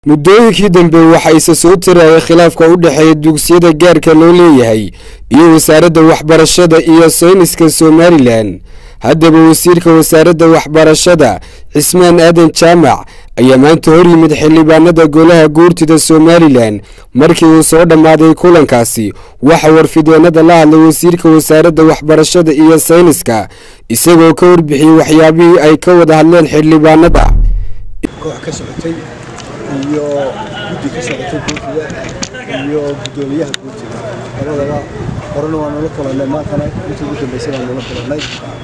muddooyinkii dambe waxaa isa soo tirayay khilaafka u dhexeeya dugsiyada gaarka loo leeyahay iyo wasaaradda waxbarashada iyo sayniska somalilan haddaba wasiirka wasaaradda waxbarashada cismaan aadan jaamac ayaa maanta hor yimid xildhibaanada golaha guurtida somalilan markii uu soo dhammaaday kulankaasi waxaa warfideenada la hadlay wasiirka wasaaradda waxbarashada iyo sayniska isagoo ka warbixiyey waxyaabihii ay ka wada hadleen xildhibaanada koox ka socotay iyo guddi ka socotay guurtida iyo guddoomiyaha guurtida labadaba horena waa nala kulannay maantana intii ugu dambaysay baan nala kulannay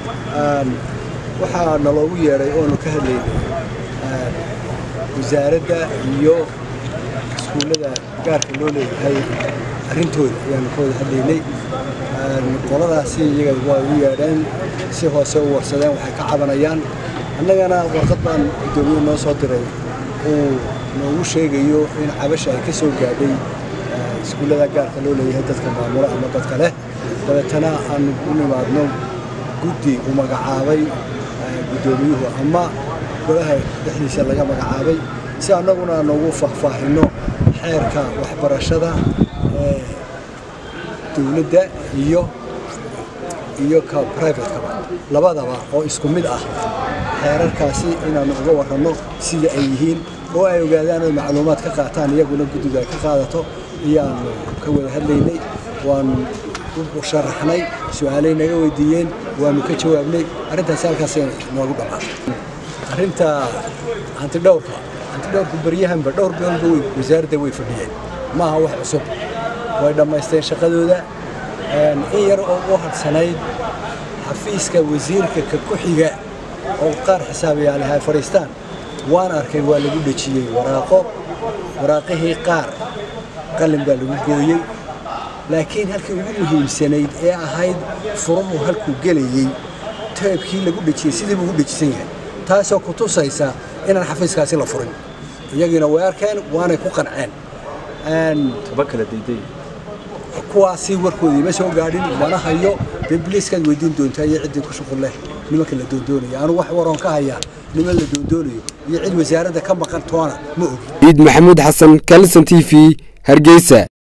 waxaa naloogu yeedhay oonu ka hadlaynay wasaaradda iyo iskuullada gaarka loo leeyahay arrintooda ayaanu ka wada hadlaynay qoladaasi iyaga waa ugu yeedheen si hoose u warsadeen waxay ka cabanayaan annagana warqad baan guddoomiye noo soo diray uu noogu sheegayo in cabasha ay ka soo gaadhay iskuullada gaarka loo leeyahay dadka maamula ama dadka leh dabeetana aanu u nimaadno guddi uu magacaabay guddoomiyuhu ama golaha dhexdiisa laga magacaabay si annaguna noogu faahfaahinno xeerka waxbarashada ee dowladda iyo iyo ka brivatekaba labadaba oo isku mid ah xeerarkaasi inaannu uga warranno sida ay yihiin oo ay ogaadaan oy macluumaad ka qaataan iyaguna guddidu ay ka qaadato iyaannu ka wada hadlaynay waannu u sharaxnay su-aalay naga weydiiyeen waannu ka jawaabnay arrintaasi halkaasay noogu dhammaatay arrinta hantidhowrka hantidhowrku baryahanba dhowr biloodba way wasaaradda way fadhiyeen ma aha wax cusub way dhammaysteen shaqadooda in yar oo u hadhsanayd xafiiska wasiirka ka ku-xiga oo qaar xisaabayaalaha ay fadhiistaan waan arkay waa lagu dhejiyey waraaqo waraaqihii qaar qalin baa lagu gooyey laakiin halkii ugu muhiimsanayd ee ahayd furuhu halkuu gelayey teebkii lagu dhejiyey sidii buu u dhejisan yahay taasoo ku tusaysa inaan xafiiskaasi la furin iyagiina way arkeen waanay ku qanceen kuwaasi warkoodii ma soo gaadhin mana hayo dee biliiskaad weydiin doontaa iyo ciddii ku shuqul leh nimanka la doondoonaya anu wax waroon ka hayaa niman la doondoonayo iyo cid wasaaradda ka maqan toona ma ogi ciid maxamuud xasan kalson t v hargeysa